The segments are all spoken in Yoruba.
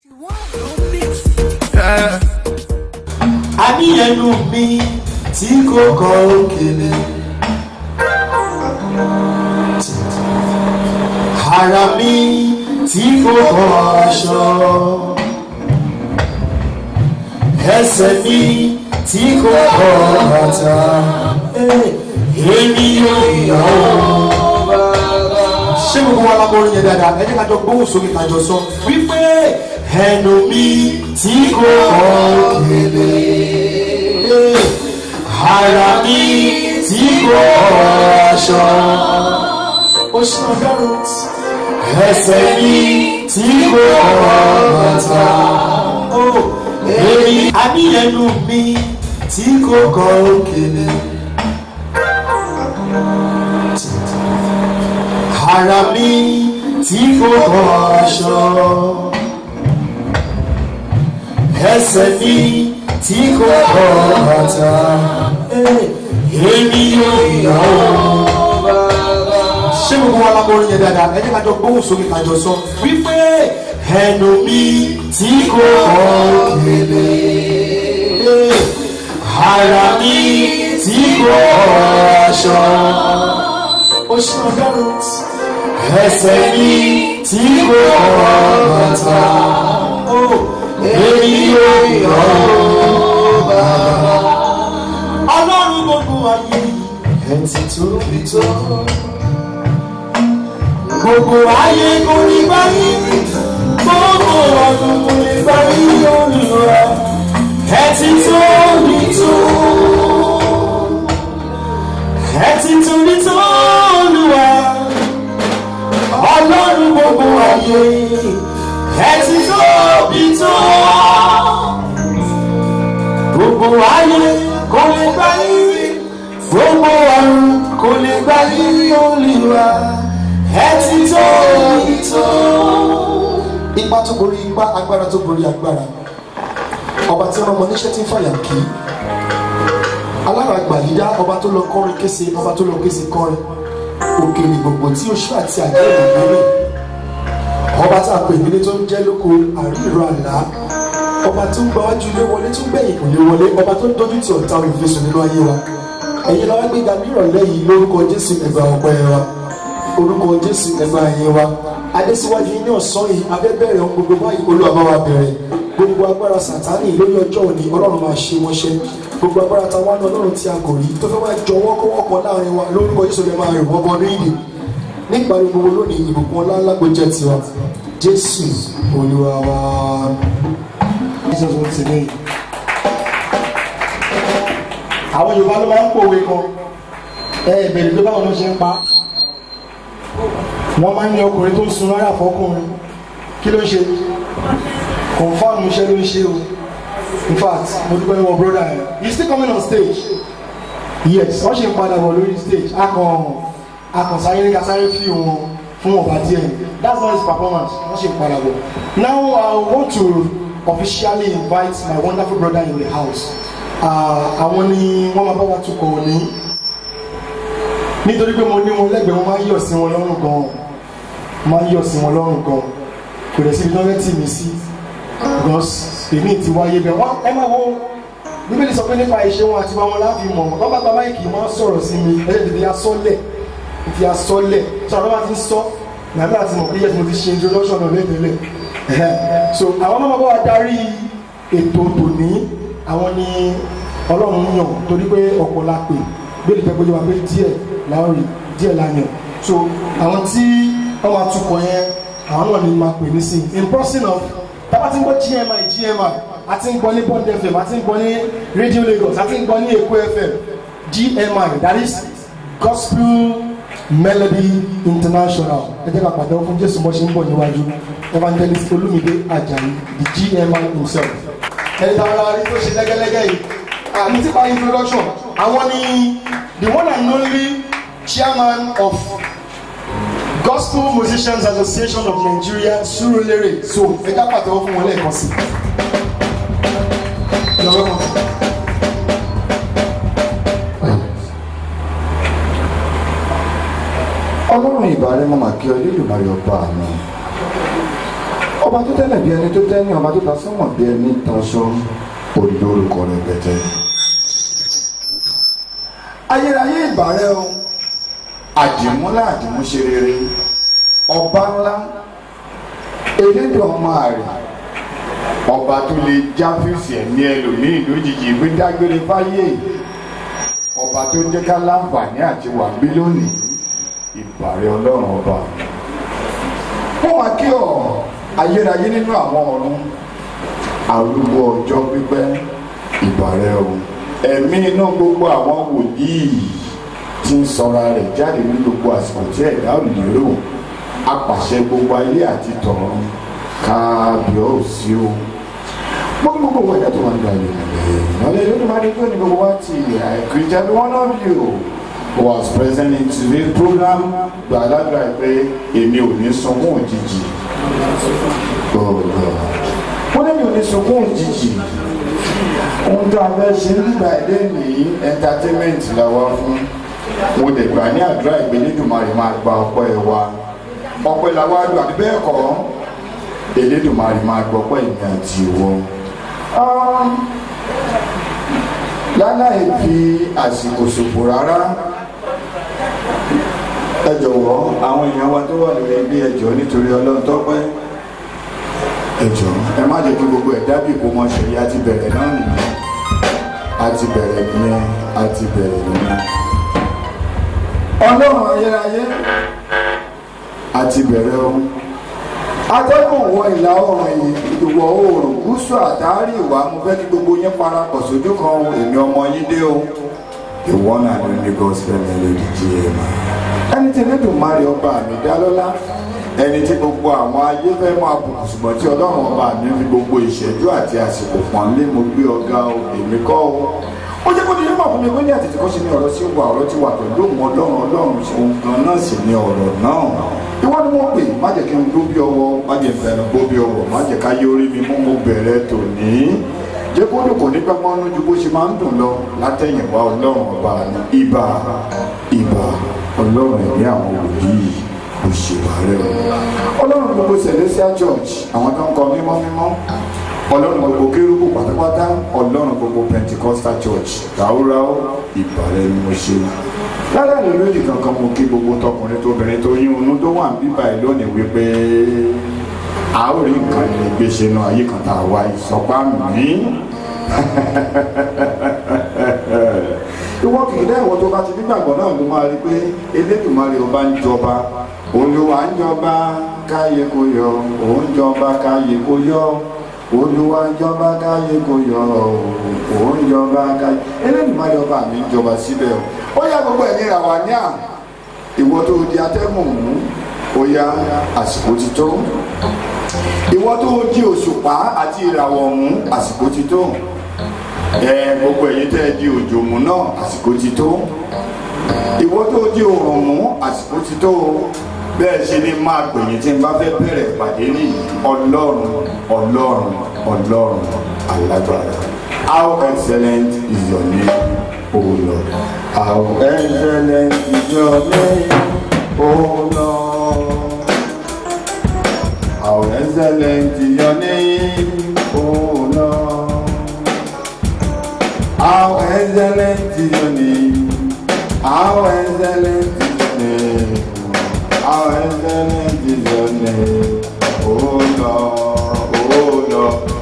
àníyànú mi tí kò kọ òkèlè ara mi tí kò kọ aṣọ ẹsẹ̀ mi tí kò kọ bàtà èmi yóò yọ̀ ọ́ ṣé gbogbo wa lábọ̀ orin yẹn dáadáa ẹ jẹ́ ká jọ gbóhùn sókè ká jọ sọ wípé ẹnu mi tí kò òkèlè ara mi tí kò aṣọ ó ṣe ọ̀dọ́rùn ẹsẹ̀ mi tí kò bàtà ó èmi àníyànú mi tí kò kọ òkèlè. ara mi tí kò kọ aṣọ ẹsẹ̀ mi tí kò kọ bàtà èmi yóò yọ̀ ọ́. ṣé gbogbo wa la mọ orin yẹn dáadáa ẹ jẹ́ ká jọ gbóhùn sókè ká jọ sọ wípé ẹnu mi tí kò kọ òkèlè ara mi tí kò kọ aṣọ ó ṣe ọgọ́rùn ẹsẹ̀ mi tí kò kọ bàtà èmi yóò yọ̀ ọ́ bàbá. ọlọ́run gbogbo ayé ẹ̀ ti tóbi tó. gbogbo ayé kò ní báyìí gbogbo ọdún kò ní báyìí olùrọ̀ ẹ̀ ti tóbi tó. ẹ̀ ti tóbi tó olùwà ọlọ́run gbogbo ayé ẹ̀ ti tóbi tó gbogbo ayé kò lè gbá yírí gbogbo ọ̀run kò lè gbá yírí olùwà ẹ ti tó ìtò. ipa tó borí ipa agbára tó borí agbára ọba tí ọmọ oníṣẹ́ ti ń fàyà kí aláràgbà yíyá ọba tó lọ kọrin kése ọba tó lọ kése kọrin òkèlè gbogbo tí oṣù àti àjẹ́ ìgbèrè ọba tá a pè nílé tó ń jẹ́ lóko àríro àlá ọba tó ń gba wájú ilé wọlé tó ń gbẹ̀yìn kò lè wọlé ọba tó ń dojú ti ọ̀tá olùfisùn nínú ayé wa ẹ̀yin lọ́wọ́ gbéga nírọ̀lẹ́ yìí lórúkọ jésù ẹgbà ọpẹ́ wa orúkọ jésù ẹgbà ẹ̀yìn wa adésíwájú ní ọ̀sán yìí abẹ́bẹ̀rẹ̀ ohun gbogbo báyìí olúwa bá wa bẹ̀rẹ̀ gbogbo agbára sàtánì lórí ọjọ́ òní ọlọ́run máa ṣe wọ́n ṣe gbogbo agbára táwọn náà ọlọ́run tí a kò rí tó fẹ́ máa jọ wọ́kọ́wọ́kọ́ láàrin wa lórúkọ jésù lè máa rìn wọ́n bọ́ ní ìdè nípa gbogbo lónìí ìbùkún ọlá ńlá kò jẹ́ tiwa jésù olúwa wa. Jesus once again. àwọn yorùbá ló máa ń pòwe kan ẹ ẹ bẹ̀rẹ̀ pé báwọn ló ṣe ń pa wọ́n máa ń ní ọkùnrin tó ń sun rárá fọkùnrin kí ló ń ṣe confam iṣẹ́ ló ń ṣe o in fact mo dúpẹ́ lọ́wọ́ brother ẹ̀ he still coming on stage yes wọ́n ṣe ń padà bọ̀ lórí stage akàn akàn sáré sáré fi wọn fún ọba díẹ̀ that's not his performance wọ́n ṣe ń padà bọ̀ now i want to officially invite my wonderful brother in the house àwọn ni wọ́n máa bá wa tukọ̀ òní nítorí pé mo ní wọn lẹ́gbẹ̀ẹ́ wọn máa ń yọ̀ sí wọn lọ́rùn gan máa ń yọ̀ sí wọn lọ́rùn gan kò dẹ̀ síbi tán fẹ́ tì mí sí because èmi ti wáyé bẹ́ẹ̀ wọ́n ẹ máa wo bíbélì sọ pé nípa ìṣe wọn àti wọn láàfin mọ̀ wọ́n bá gba máìkì máa sọ̀rọ̀ sí mi ẹ̀ tètè asọ́lẹ̀ tètè asọ́lẹ̀ sọ̀rọ̀ bá ti ń sọ nàbẹ́ àti mọ̀ pé yẹ́sì mo ti ṣe introduction náà lẹ́tẹ̀lẹ̀ so àwọn náà bá wa darí ètò tòní àwọn ni ọlọ́run yàn torí pé ọ̀pọ̀ la pè bẹ́ẹ̀ jẹ́ pé wà pé díẹ̀ láòrì díẹ̀ la yàn so àwọn tí wọ́n máa tukọ̀ yẹn àwọn náà ni máa pè ní sí in person of tábà tí ń gbọ́ gmi gmi àti ń gbọ́ ní bond fm àti ń gbọ́ ní radio lagos àti ń gbọ́ ní èkó fm gmi that is gospel melody international ẹ jẹ́ ká pàtẹ́wọ́ fún jésù bọ́ ṣe ń bọ̀ níwájú evangelist olumide ajayi the gmi himself ẹni tí ara rí tó ṣe lẹ́gẹ́lẹ́gẹ́ yìí àmì tí pa introduction àwọn ni the one and only chairman of gospel musicians association of nigeria surulere so ẹ ká pàtẹ́wọ́ fún wọn lẹ́ẹ̀kan sí i lọ́wọ́ kan. ọlọ́run ìbàrẹ̀ mọ́ màkì ọ nílùmọ̀rẹ́ ọba mi ọba tó tẹ́lẹ̀ bí ẹni tó tẹ́ni ọba tó ta sọ́mọ̀ bí ẹni taṣọ olórúkọ rẹpẹtẹ. ayérayé ìbàrẹ̀ o àdìmúlá àdìmúṣe rere ọba ńlá elédè ọmọ àrè ọba tó lè já fíìsì ẹ̀mí ẹlòmíì lójijì gbé dágbére fáyé ọba tó jẹ́ ká láǹfààní àti wà bí lónìí ìbàrẹ̀ ọlọ́run ọba wọ́n wá kí ọ ayérayé nínú àwọn ọ̀run arúgbó ọjọ́ pípẹ́ ìbàrẹ̀ o ẹ̀mí inú gbogbo àwọn wòlíì tí ń sọra rẹ̀ jáde ní gbogbo àsìkò tí ẹ̀dá ò lérò apàṣẹ gbogbo ayé àti tọ̀run kábíọ́sí o gbogbo gbogbo ẹ̀dá tó wà nígbà yìí ìmọ̀lẹ́ lónìí máa dé tó ní gbogbo wa ti àìkìrìjà bí one of you was present in today's program gbàdúrà pé èmi ò ní sunkún òjijì wọ́n ní mi ò ní sunkún òjijì ohun tó a fẹ́ ṣe nígbà èdè ní entertainment làwa fún mo dẹ̀ gbà ní àdúrà ìgbélédùmarè máa gba ọpẹ́ ẹ wa ọpẹ́ làwa lò àbí bẹ́ẹ̀ kọ́ elédùmarè máa gbọ́ ọpẹ́ ìmí àti ìwọ. láláì fi àsìkò ṣòfò rárá ẹ jọ̀wọ́ àwọn èèyàn wa tó wà lórí ilé ẹjọ́ nítorí ọlọ́run tọ́pẹ́ ẹ jọ̀ọ́ ẹ má jẹ́ kí gbogbo ẹ̀ dábì kó mọ ṣe a ti bẹ̀rẹ̀ náà nìyẹn a ti bẹ̀rẹ̀ nìyẹn a ti bẹ̀rẹ̀ nìyẹn ọlọ́run ayérayé a ti bẹ̀rẹ̀ o atẹ́gùn wọ ìlà oòrùn ìwọ̀ oòrùn gúúsù àtàrí ìwà mo fẹ́ kí gbogbo yín parapọ̀ sójú kan èmi ọmọ yín dé o the one and only gospel melody gm ẹni tí Elédùmarè ọba mi dá lọ́lá ẹni tí gbogbo àwọn ayé fẹ́ máa bùkún ṣùgbọ́n tí ọlọ́run ọba mi fi gbogbo ìṣẹ́jú àti àsìkò pọ̀n lé mo gbé ọ̀gá o èmi kọ́ o ó jẹ́ kó di yín mọ̀ fún mi pé ní àtètè kọ́ ṣe ní ọ̀rọ̀ sí wa ọ̀rọ̀ ti wà pẹ̀lú òun ọlọ́run ọlọ́run òun gan náà sì ní ọ̀rọ̀ náà ìwọ ni wọ́n pè má jẹ́ kí n gbó bí ọwọ́ má jẹ́ fẹ́ràn gbó bí ọwọ́ má jẹ́ ká yé orí mi mú mo bẹ̀rẹ̀ tòní jẹ́ kó dùn kò ní pẹ́ mọ́nú ju bó ṣe máa ń dùn lọ látẹ̀yìnwá ọlọ́run ọba ibà ibà ọlọ́run ẹ̀mí àwọn òbí òṣèwárẹ̀ o ọlọ́run gbogbo celestial church àwọn tó ń kọ mímọ́ mímọ́ ọlọ́run gbogbo kérúbù pátápátá ọlọ́run gbogbo pentecostal church ráúráú ìbàrẹ̀ ni mo ṣe lára ìlú lójì kankan mo kí gbogbo tọkùnrin tóbìnrin tó yín inú tó wà bíbá ẹ lónìí wípé a ó rí nǹkan lè gbé ṣe nu ayé kan tá a wá ìsọpá mi ìwọ kì í dá ìwọ tó bá ti nígbàgbọ́ náà ló máa rí pé Elédùmarè ọba ń jọba Olúwa ń jọba káyé kó yọ òun jọba káyé kó yọ olúwa jọba káyé kò yọ òun jọba káyé Elédùmarè ọba mi jọba síbẹ̀ o ó yá gbogbo ẹ̀yin ra wà ní à ìwọ tó di atẹ́gùn mú ó yá àsìkò ti tó ìwọ tó di òṣùpá àti ìràwọ̀ mú àsìkò ti tó ẹ gbogbo ẹ̀yin tẹ́ ẹ di òjò mú náà àsìkò ti tó ìwọ tó di òrùn mú àsìkò ti tó bẹ́ẹ̀ ṣe ni máa gbẹ̀yìn tí n bá fẹ́ bẹ̀rẹ̀ ìpàdé ní ọlọ́run ọlọ́run ọlọ́run alágbára how excellent is your name o lord how excellent is your name o lord how excellent is your name o lord how excellent is your name how excellent is your name. How excellent is your name, oh Lord, oh Lord.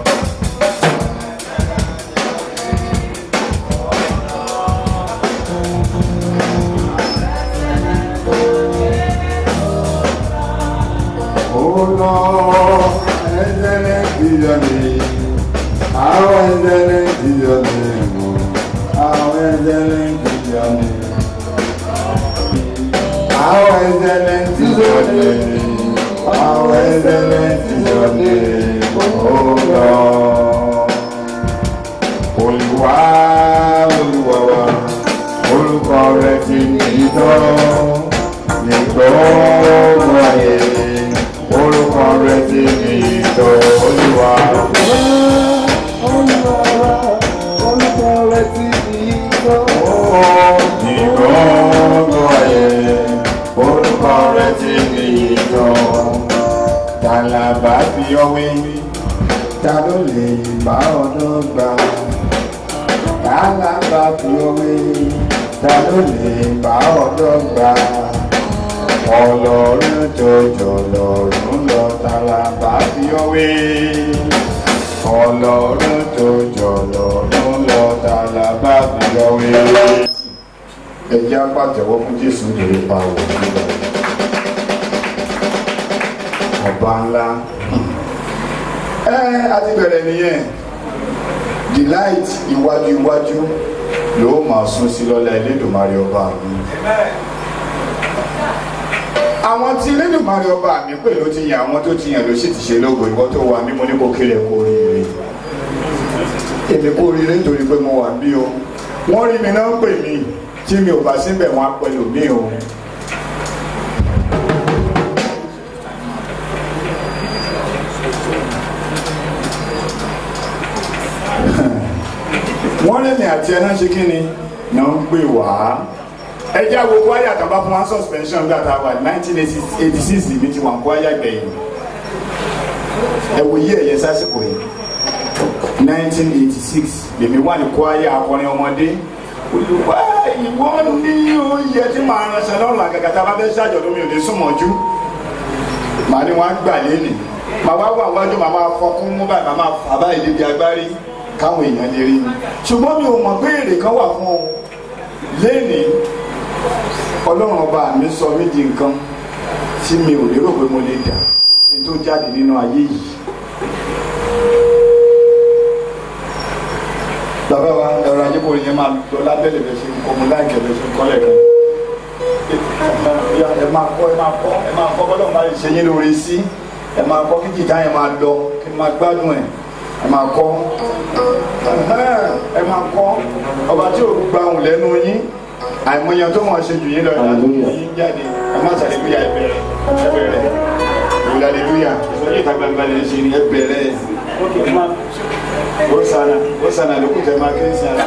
Oh Lord, excellent is your name. How excellent is your name, oh. How excellent is your name. How excellent is your name. How excellent is your name, oh Lord. Olúwa Olúwa wa, orúkọ rẹ̀ ti ní tọ́, ní gbogbo ayé. Orúkọ rẹ̀ ti ní tọ́, Olúwa. Olúwa wa, orúkọ rẹ̀ ti ní tọ́, ní gbogbo ayé orúkọ rẹ ti ní ìtọ́ tàlàbà fi ọwé ta ló lè bá ọ̀dọ́ gbà kálábà fi òwe ta ló lè bá ọ̀dọ́ gbà ọlọ́run jọjọ lọ́rùn lọ tálábà fi òwe ọlọ́run jọjọ lọ́rùn lọ tálábà fi òwe. ẹ jẹ́ apàtẹ́wọ́ fún jésù lórí pa òwe nígbà yìí ọba ńlá ẹ a ti bẹ̀rẹ̀ nìyẹn delight iwájú iwájú ló máa sún sí lọ́lá elédùnmarè ọba mi àwọn tí elédùnmarè ọba mi pè ló ti yàn àwọn tó ti yàn ló sì ti ṣe lógo ìwọ tó wà mí mo ní kó kéré kó rire èmi kó rire nítorí pé mo wà bí o wọ́n rí mi náà pè mí tí mi ò bá síbẹ̀ wọ́n á pẹ̀lú mi o. wọ́n lé mi àti ẹ̀ná ṣe kí ni náà ń gbé wá ẹ já wo kwaya kan bá fún wa suspension bí ata wà nineteen eighty six mi ti wà kwaya gbẹ̀yìn ẹ wo yí ẹ̀yẹ sásìkò yìí nineteen eighty six lèmi wà ní kwaya akọrin ọmọdé olùwà ìwọ ní oyè tí màá ránṣẹ́ lọ́rùn àgàgà tá a bá fẹ́ ṣàjọ̀dún mi ò ní súnmọ́jú màá ní wọn á gbà lẹ́nìí màá wá wà wájú màá máa fọkún mú báyìí màá máa fà báyìí débi agbárí káwọn èèyàn lè rí mi ṣùgbọ́n mi ò mọ̀ pé èrè kan wà fún ọ lẹ́nìí ọlọ́run ọba mi sọ mí di nǹkan tí mi ò lérò pé mo lè dà kí n tó jáde nínú ayé yìí. bàbá wa ẹ̀rọ ayébò yẹn máa lọ lábẹ́lẹ̀ bẹ́ẹ̀ ṣe ń kọ́ mo láìkẹ́ bẹ́ẹ̀ ṣe ń kọ́lẹ̀ kan. ẹ máa kọ́ ẹ máa kọ́ ẹ máa kọ́ bọ́lọ́run bá lè ṣe yín lóore sí ẹ máa kọ́ kí jìtá yẹn máa lọ kí n máa gbádùn ẹ̀ ẹ máa kọ́ ẹ máa kọ́ ọba tí ò gba òun lẹ́nu yín àìmọye tó mọ̀ ṣe jù yín lọ ìlànà yín jáde ẹ má ṣàlélúyà ẹ bẹ̀rẹ̀ ẹ bẹ̀rẹ̀ ìlàlélúyà ìsọjí ìta gbangba lè ṣe ni ẹ bẹ̀rẹ̀ ó sànà ó sànà lókùn tẹ máa kéré sànà.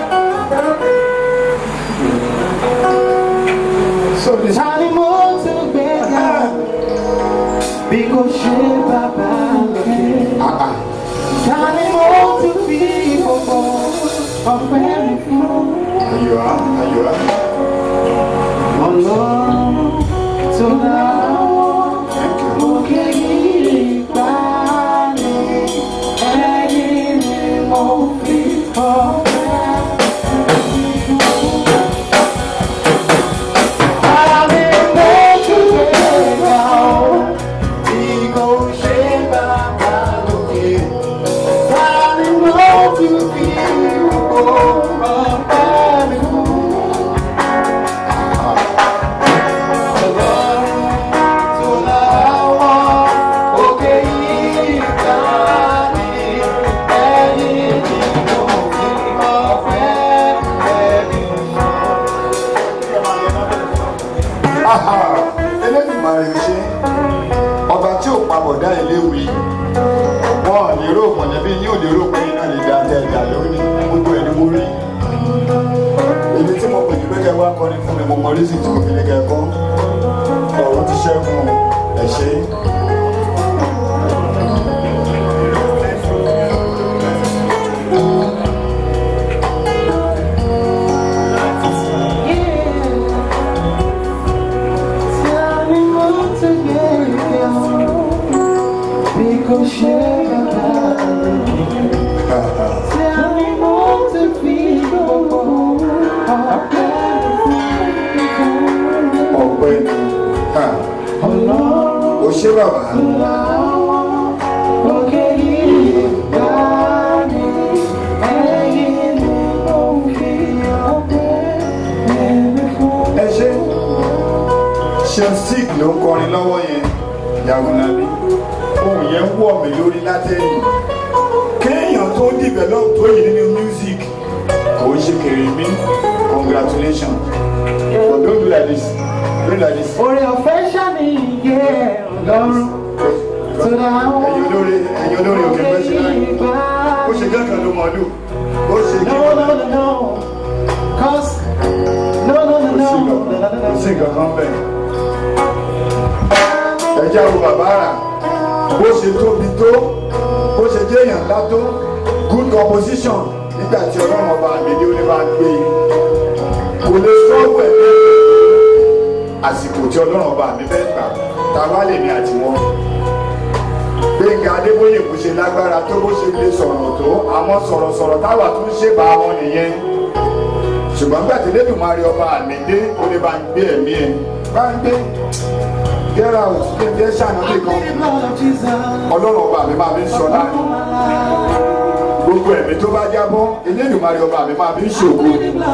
Tani mo tún gbé ga bí kò ṣe bàbá lókè. Tani mo tún fi gbogbo ọpẹ́ mi fún. ayọ̀ á ayọ̀ á. Ọlọ́run tó láwọ́ òkè yìí gbà ní ẹ̀yìn ni mo fi ọpẹ́. Tani mo tún gbé ga bí kò ṣe bàbá lókè. Tani mo tún fi gbogbo ọpẹ́ mi fún. Elédùmarè ò ṣe ọba tí ò papọ̀dá ìléwì wọn ò lérò mọ̀lẹ́bí yín ò lérò pé iná lè da tẹ ẹ̀dá lónìí gbogbo ẹ̀ ni mo rí èmi tí mo pè ní pẹ́kẹ́ wá kọrin fún mi mo mọ orísìí tí mo fi ní kẹ́kọ́ ọ̀run ti ṣẹ́gun ẹ̀ ṣe. ọpẹ́ ni ha, ó ṣe bàbá ẹ ṣe shenstick ló ń kọrin lọ́wọ́ yẹn Yagunlabi ohun yẹn wọ̀ mí lórí látẹ̀yìn kéèyàn tó develop tó yìí nínú music kò ń ṣe kèrè mí congratulations but don't do like this do like this. Orí ọ̀fẹ́ ṣàní ìyẹ́ ọlọ́run tó dáhùn. ẹ̀yin olórí ẹ̀yin olórí òkè fẹ́ ṣe náà ó ṣe gẹ́gẹ́ ló mọ̀ lù ó ṣe kí No, no, no, no. Cause, no, no, no, no. kò sí nǹkan kan bẹ́ẹ̀. ẹ jẹ́ àwọn bàbá rà bó ṣe tóbi tó bó ṣe jẹ́ èèyàn ńlá tó good composition nígbà tí ọlọ́run ọba mi ní oníbà gbé e kò lè sọ́ọ̀bù ẹ̀ bẹ́ẹ̀ àsìkò tí ọlọ́run ọba mi fẹ́ gbà tá a bá lè ní àtiwọ́n gbẹ̀ngà adébóyè kò ṣe lágbára tó bó ṣe lè sọ̀rọ̀ tó àmọ́ sọ̀rọ̀sọ̀rọ̀ táwa tún ṣe bá wọn nìyẹn ṣùgbọ́n gbàtí lẹ́dùnmáre ọba àmì dé ó ní bá ń gbé ẹ̀mí ẹ̀ bá ń gbé get out kí n jẹ́ ṣàyàn nìkan ọlọ́run ọba mi máa fi ń sọ láàrin gbogbo ẹ̀mí tó bá jábọ́ elédùnmáre ọba mi máa fi ń ṣògo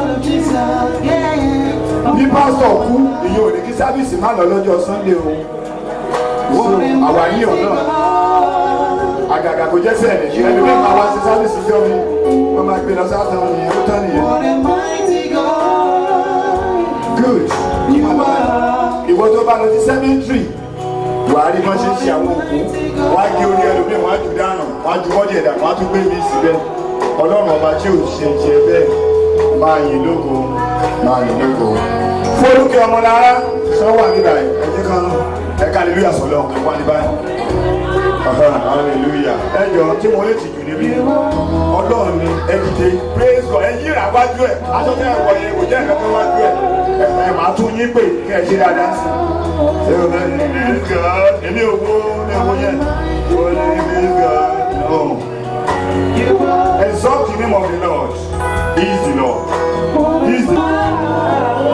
bí pásítọ̀ kú ìyẹn ò ní kí sábìsì má lọ lọ́jọ́ sunday o so àwa yíyan náà àgàgà kò jẹ́ sẹ́ẹ̀lì ẹni bí máa wá sí sábìsì jọ mi wọ́n máa gbé lọ sátán nìyẹn ó tán nìyẹn good ìwọ tó bá lọ sí cemetery wàá rí bọ́n ṣe ń ṣe àwọn òkú wọ́n á gé orí ẹlòmíì wọ́n á jù dànù wọ́n á ju bọ́dì ẹ̀dà wọ́n á tún gbé mi síbẹ̀ ọlọ́run ọba tí ò ṣe ṣe bẹ́ẹ̀ máa yìn lógo máa yìn lógo. fọlùkẹ́ ọmọlára sọ́wọ́ àníbà ẹ̀ ẹ̀jẹ̀ kan ẹ̀ka hallelujah sọ̀lọ́ ẹ̀kọ́ àníbà hallelujah ẹ̀jọ̀ tí mo lè tìjú níbí ọlọ́run ni ẹ dìde praise God ẹ yíra wájú ẹ̀ aṣọ́jà ẹ̀wọ̀ yẹn kò jẹ́ ẹ̀kọ́ wájú ẹ̀ ẹ̀ máa tún yín pè kẹ́ ẹ ṣe dáadáa sí i ṣé o bẹ ní praise God èmi ò wo ní owó yẹn o ní praise God no exalt the name of the Lord he is the Lord he is the.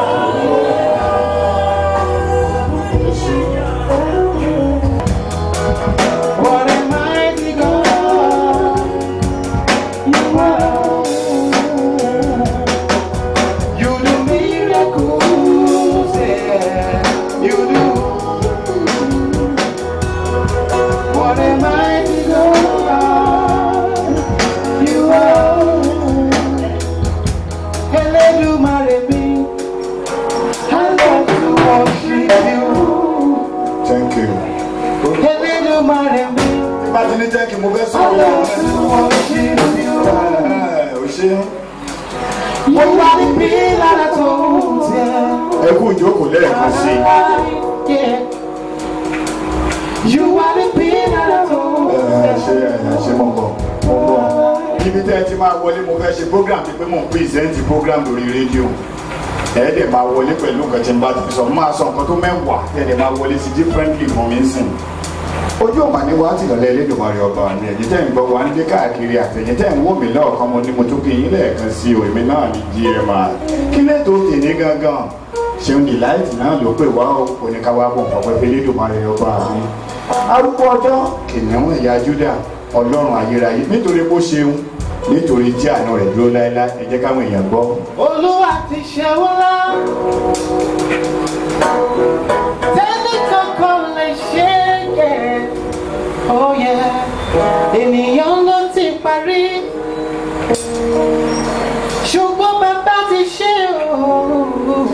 What a mighty God you are. You do miracles, yeah, you do. What a mighty God you are. Elédùmarè mi, I love to worship you. thank you. Elédùmarè mi. bá ti ní jẹ́ kí mo fẹ́ I sọ̀rọ̀ love to worship you. ẹ̀ ò ṣe You are the pillar that holds yeah. ẹ kú ìjókòó lẹ́ẹ̀kan sí i. Yeah. You are the pillar that holds ẹ ṣe ẹ ṣe mọ̀ bọ̀ mọ̀ bọ̀. ibi tẹ́ ẹ ti máa wọlé mo fẹ́ ṣe program bíi pé mò ń pèsèǹtì program lórí rédíò ẹ dẹ̀ máa wọlé pẹ̀lú nǹkan tí n bá ti sọ mo máa sọ nǹkan tó mẹ́wàá ẹ dẹ̀ máa wọlé sí differently mọ̀ mí sìn. ojú ọ̀mà ni wàá ti lọ́lẹ́ Elédùmarè ọba ni ẹ̀jẹ̀ tẹ́ ń gbọ́ wá ń dé káàkiri àtẹ̀yìn tẹ́ ń wò mí lọ́ọ̀kan mo ní mo tún kí yín lẹ́ẹ̀kan sí o èmi náà ní gma kí lẹ́tọ̀ tèmi gangan ṣeun dìláìtì náà ló pè wá o kò ní ká wá bọ̀ nǹkan pẹ́ Elédùmarè ọba mi arúgbó ọjọ́ kìnìún ẹ̀yà Júdà ọlọ́run ayérayé nítorí bó ṣeun nítorí tí àna rẹ̀ dúró láéláé ẹ jẹ́ káwọn èèyàn gbọ́. Olúwa ti ṣe wọ́n lá. Tẹ́lẹ̀ kankan lè ṣe é. Oh yeah. Ènìyàn ló ti parí. Ṣùgbọ́n bàbá ti ṣe o.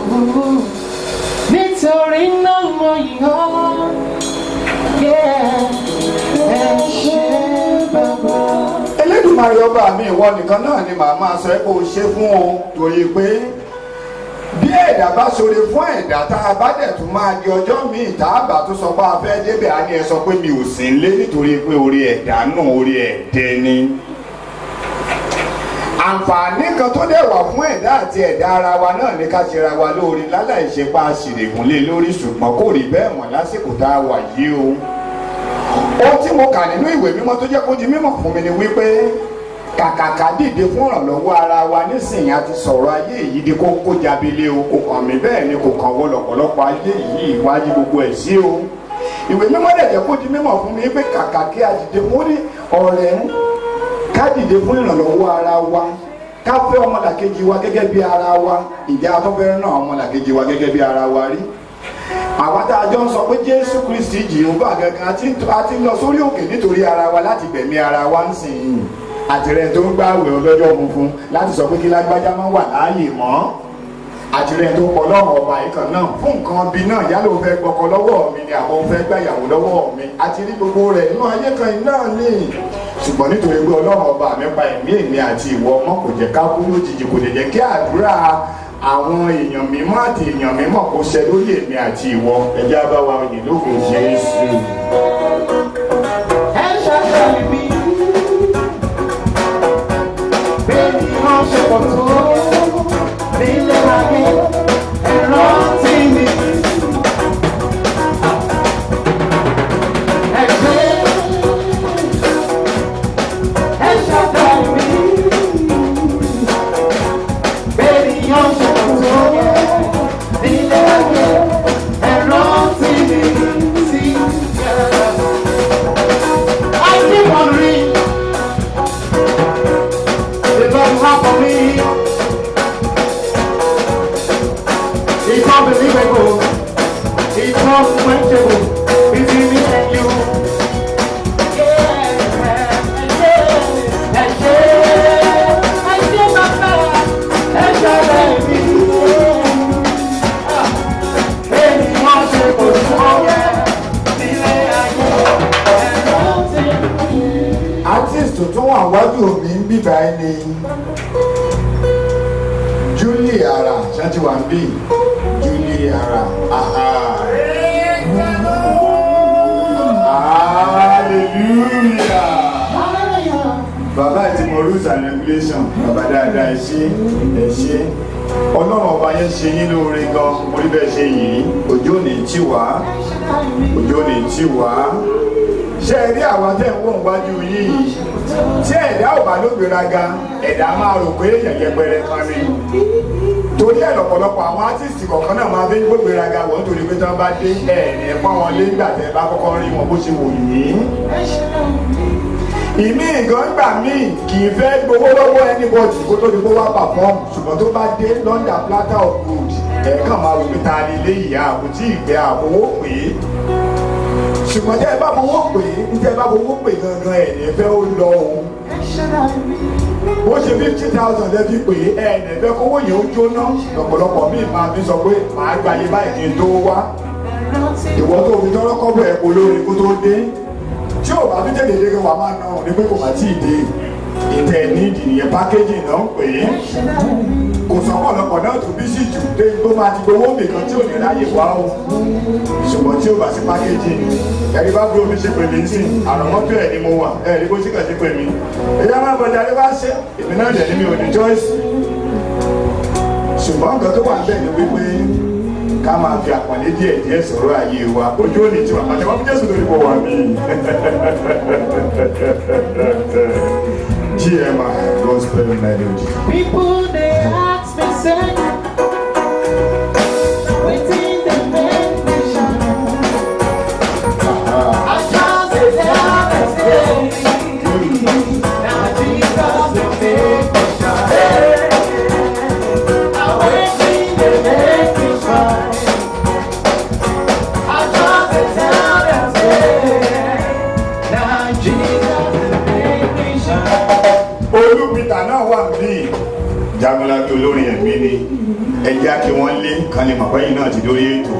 Nítorí náà mo yàn. Yeah. Ẹ ṣe bàbá. Elédùmarè ọba mi ìwọ nìkan náà ni màá máa sọ ẹ́ kó o ṣe fún o torí pé bí ẹ̀dá bá ṣoore fún ẹ̀dá tá a bá dẹ̀ tún máa di ọjọ́ míì tá a bá tún sọ pé a fẹ́ débẹ̀ á ní ẹ sọ pé mi ò sí ń lé nítorí pé orí ẹ̀dá náà orí ẹ̀dẹ́ ni. àǹfààní kan tó dẹ̀ wà fún ẹ̀dá àti ẹ̀dá ara wa náà ní ká ṣe ra wa lóore láláì ṣe pa àṣìrègùnlé lórí ṣùgbọ́n kò rí bẹ́ẹ̀ mọ̀ lásìkò tá a wà yìí o ohun tí mo kà nínú ìwé mímọ́ tó jẹ́ kó di mímọ̀ fún mi ni wípé kàkàkà dìde fún ìrànlọ́wọ́ ara wa nísìnyí a ti sọ̀rọ̀ ayé yìí di kó kó jábílẹ̀ o kò kàn mí bẹ́ẹ̀ ni kò kàn wọ lọ́pọ̀lọpọ̀ ayé yìí wáyé gbogbo ẹ̀ sí o ìwé mímọ́ dẹ̀ jẹ́ kó di mímọ̀ fún mi pé kàkà kí a dìde fún ní ọ̀rẹ́ ká dìde fún ìrànlọ́wọ́ ara wa ká fẹ́ ọmọlàkejì wa gẹ́gẹ́ bí ara wa ìjà afọ́fẹ́rẹ́ náà ọmọlàkejì wa gẹ́gẹ́ bí ara wa rí àwa tá a jọ ń sọ pé jésù kristi jehova gangan a ti a ti lọ sórí òkè nítorí ara wa láti gbẹ̀mí ara wa ń sìn yìí àtìrẹ tó ń gbààwẹ̀ ọlọ́jọ́ funfun láti sọ pé kí lágbájá máa wà láàyè mọ́ àtìrẹ tó kọ lọ́rùn ọba yìí kan náà fún nǹkan bí náà yálò ó fẹ́ gbọ́kọ lọ́wọ́ mi ni àwọn ó fẹ́ gbàyàwó lọ́wọ́ mi àti rí gbogbo rẹ̀ nínú ayé kan yìí náà ní ṣùgbọ́n nítorí pé ọlọ́run ọba mi pa ẹ̀mí èmi àti ìwọ ọmọ kò jẹ́ ká kú lójijì kò lè jẹ́ kí àdúrà àwọn èèyàn mímọ́ àti èèyàn mímọ́ kó ṣẹ lórí èmi àti ìwọ ẹjẹ́ abáwa yìí lóko Jésù. ẹ ṣàṣàlì mi pọ̀ tó nílé ayé ẹ̀rọ tí mi. Ẹ ṣé, ẹ ṣàdá mi. Bẹ́ẹ̀ni yóò ṣe pọ̀ tó nílé ayé ẹ̀rọ tí mi sí. I keep on reading. The Lord have for me. It's unbelievable. It's unquenchable. Between me and you. Yeah. And yeah. I see my father. And your baby. Baby, wọ́n ṣe kò tó yẹ. Nílé ayé. Ẹ̀rọ ti artist tó wà wájú mi ń bíbá ẹni julie ara ṣáàtì wà ń bì julie ara aha hallelujah bàbá àti mo rules and regulation bàbá dáadáa ẹ ṣe ẹ ṣe ọlọ́run ọba yẹn ṣe yín lóore gan mo rí bẹ́ẹ̀ ṣe yìí òjò ní tí wá òjò ní tí wá ṣé ẹ rí àwọn tẹ́ ń wọ̀n wájú yín yìí tí ẹ̀dá ò bá ló gbéraga ẹ̀dá máa rò pé èèyàn yẹpẹrẹ kan ni torí ẹ̀ lọ́pọ̀lọpọ̀ àwọn átìsì kọ̀ọ̀kan náà máa fi ń gbéraga wọ́n nítorí pé tí wọ́n bá dé ẹ̀ ní ẹ̀pọ́n wọn lé nígbà tẹ́ ẹ bá kọ́kọ́ rí wọn bó ṣe wò yín ìmí ìgàn gbà míì kì í fẹ́ gbowó lọ́wọ́ anybody kó tó di kó wá perform ṣùgbọ́n tó bá dé London platter of gold ẹ̀ẹ̀kan máa wò pé ta ni léyìí àbò tí ìgbẹ́ àbówó pè é ṣùgbọ́n tẹ́ ẹ bá fowó pè é ní tẹ́ ẹ bá fowó pè gangan ẹ̀ ní fẹ́ ó lọ òun bó ṣe fifty thousand lẹ́ fi pè é ẹ̀ ní fẹ́ kówó yẹn ó jóná lọ́pọ̀lọpọ̀ míì máa fi sọ pé màá gbàyè báyìí kí n tó wá ìwọ tó fi tọ́rọ́ kọ́bọ̀ ẹ̀ polórí kó tó dé tí ò bá fi tẹ̀lé dé wàá máa ná òun ní pé kò bá tí ì dé ìtẹ̀ nídìí nìyẹn pákéjì náà ń pè é kò sọ́pọ̀lọpọ̀ náà tó bí sí jù dé tó máa ti gbowó nìkan tí ò ní ráyè wá o ṣùgbọ́n tí ò bá sí pákéjì ẹ̀rí bá bí omi ṣe pè mí sí àrọ̀mọ́tò ẹ̀ ni mo wà ẹ̀rí bó ṣe kàn sí pè mí ẹ̀yà máa bọ̀dà ló bá ṣe èmi náà dẹ̀ ní mi ò ní choice ṣùgbọ́n nǹkan tó wà ń bẹ̀ ni wípé ká máa fi àpọ̀lé díẹ̀ díẹ̀ sọ̀rọ̀ ayé wa ojú ò ní tiwa àtẹwọ́n fún Jésù lórí mo wà mí. GMI Gospel Melody. People they ask me say, wetin dey make me shine? I just dey tell them say, na Jesus dey make me shine. Na wetin dey make me shine? I just dey tell them say, na Jesus dey make me shine. olùpìtà náà wà bí jagunlabi olórin ẹ̀mí ni ẹjẹ́ kí wọ́n lé kan lè mọ̀pẹ́ yìí náà ti dórí ètò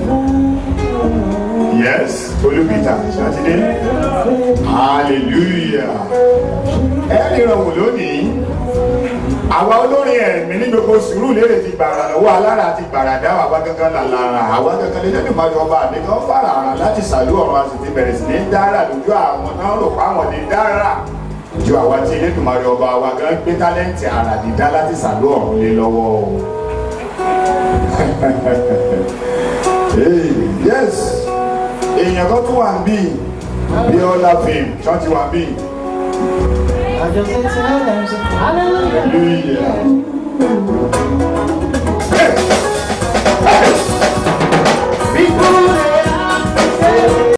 yes olùpìtà ṣàtìdé hallelujah ẹ nìran wò lónìí àwa olórin ẹ̀mí ní gbogbo sùúrù lérè ti gbàrà lọ́wọ́ alára ti gbàrà dá àwa gángan làlára àwa gángan lè lẹ́nu máa jọba àmì kan fara àrà láti sàlú ọ̀run a sì ti bẹ̀rẹ̀ sí ní dára lójú àwọn náà rò pa àwọn lè dára ju àwa tí elédùnmarè ọba wa gan gbé tálẹ́ǹtì àrà dídá láti sàlú ọ̀run lé lọ́wọ́ o. Hey, yes èèyàn kan tún wà ń bí bíọ́lá fame ṣọ́ọ̀tì wà ń bí I just say to them, say, hallelujah. hallelujah